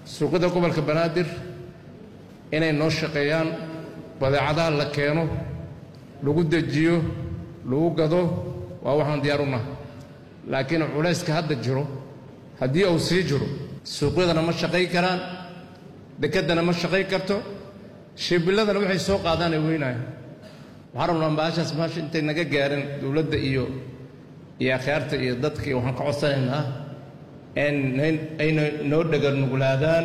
suuqyada gobolka banaadir inay noo shaqeeyaan badeecadaha la keeno lagu dejiyo lagu gado waa waxaan diyaar u nahay laakiin culayska hadda jiro haddii uu sii jiro suuqyadana ma shaqayn karaan dekeddana ma shaqayn karto shibilladana waxay soo qaadaanay weynaayo waxaan rabnaa baashaas maasha intay naga gaarin dowladda iyo iyo akhyaarta iyo dadka waxaan ka codsanaynaa in ayna noo dhegarnuglaadaan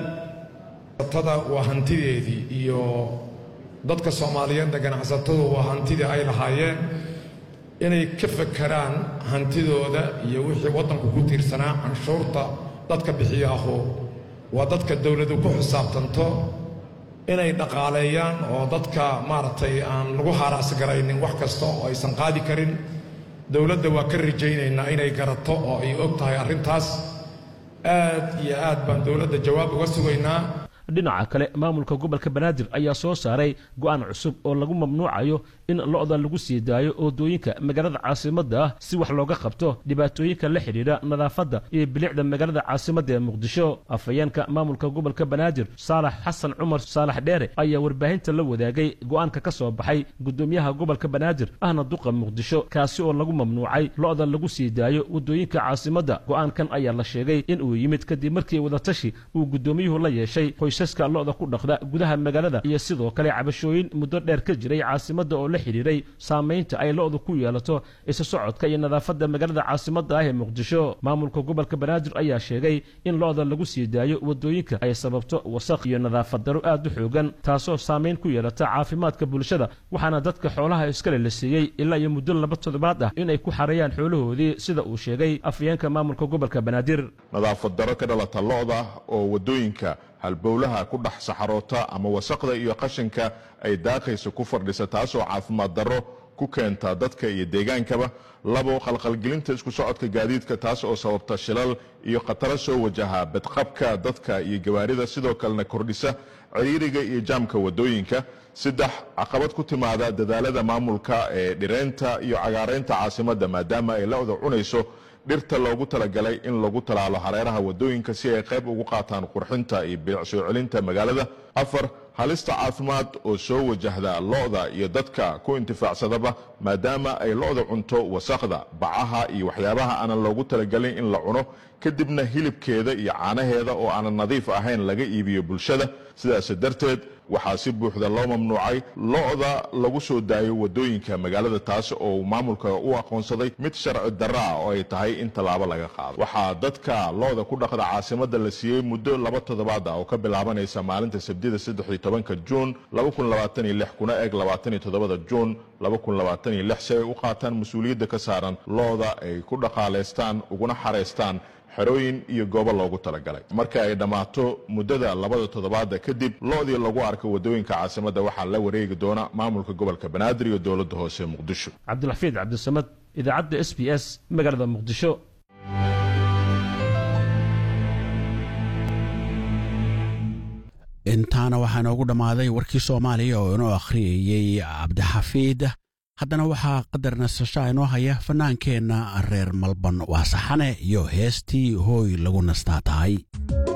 tada waa hantideedii iyo dadka soomaaliyeedna ganacsatadu waa hantidii ay lahaayeen inay ka fakeraan hantidooda iyo wixii waddanku ku tiirsanaa canshuurta dadka bixiya ahu waa dadka dowladu ku xisaabtanto inay dhaqaaleeyaan oo dadka maaragtay aan lagu haaraasgaraynin wax kasta oo aysan qaadi karin dowladda waa ka rajaynaynaa inay garato oo ay og tahay arrintaas aad iyo aad baan dowladda jawaab uga sugaynaa dhinaca kale maamulka gobolka banaadir ayaa soo saaray go'aan cusub oo lagu mamnuucayo in lo'da lagu sii daayo oodooyinka magaalada caasimadda ah si wax looga qabto dhibaatooyinka la xidhiidha nadaafadda iyo bilicda magaalada caasimadda ee muqdisho afhayeenka maamulka gobolka banaadir saalax xasan cumar saalax dheere ayaa warbaahinta la wadaagay go'aanka ka soo baxay gudoomiyaha gobolka banaadir ahna duqa muqdisho kaasi oo lagu mamnuucay lo'da lagu sii daayo waddooyinka caasimadda go'aankan ayaa la sheegay in uu yimid kadib markii wadatashi uu gudoomiyuhu la yeeshay qoysaska lo'da ku dhaqda gudaha magaalada iyo sidoo kale cabashooyin muddo dheer ka jiray caasimadda oo la xidhiiray saamaynta ay lo'du ku yeelato isa socodka iyo nadaafadda magaalada caasimadda ah ee muqdisho maamulka gobolka banaadir ayaa sheegay in lo'da lagu sii daayo waddooyinka ay sababto wasaq iyo nadaafad daro aad u xoogan taasoo saamayn ku yeelata caafimaadka bulshada waxaana dadka xoolaha iskale la siiyey ilaa iyo muddo laba toddobaad ah inay ku xareeyaan xoolahoodii sida uu sheegay afhayeenka maamulka gobolka banaadir nadaafad daro ka dhalata lo'da oo waddooyinka halbowlaha ku dhex saxaroota ama wasaqda iyo qashinka ay daaqaysa ku fadhisa taasoo caafimaad darro ku keenta dadka iyo deegaankaba labo qalqalgelinta isku socodka gaadiidka taas oo sababta shilal iyo khataro soo wajaha badqabka dadka iyo gawaarida sidoo kalena kordhisa ciriiriga iyo jaamka waddooyinka saddex caqabad ku timaada dadaalada maamulka ee dhireynta iyo cagaaraynta caasimadda maadaama ay la-da cunayso dhirta loogu talagalay in lagu talaalo hareeraha waddooyinka si ay qayb ugu qaataan qurxinta iyo bilic soo celinta magaalada afar halista caafimaad oo soo wajahda lo'da iyo dadka ku intifaacsadaba maadaama ay lo'da cunto wasaqda bacaha iyo waxyaabaha aanan loogu talagelin in la cuno kadibna hilibkeeda iyo caanaheeda oo aanan nadiif ahayn laga iibiyo bulshada sidaas darteed waxaa si buuxda loo mamnuucay lo'da lagu soo daayo waddooyinka magaalada taas oo maamulka u aqoonsaday mid sharci darro ah oo ay tahay in tallaabo laga qaado waxaa dadka lo'da ku dhaqda caasimadda la siiyey muddo laba toddobaad ah oo ka bilaabanaysa maalinta sabdida saddex iyo tobanka juun laba kun labaatan iyo lix kuna eeg labaatan iyo toddobada juun laba kun labaatan iyo lix si ay u qaataan mas-uuliyadda ka saaran lo'da ay ku dhaqaalaystaan uguna xaraystaan xerooyin iyo goobo loogu talagalay marka ay dhammaato muddada labada toddobaada kadib lo'dii lagu arka waddooyinka caasimadda waxaa la wareegi doona maamulka gobolka banaadir iyo dowladda hoose muqdisho cabdilxafiid cabdisamad idaacadda s b s magaalada muqdisho intaana waxaa inoogu dhammaaday warkii soomaaliya oo inoo akhriyayey cabdixafiid haddana waxaa qadar nasashaa inoo haya fannaankeenna reer malban waa saxane iyo heestii hooy lagu nastaa tahay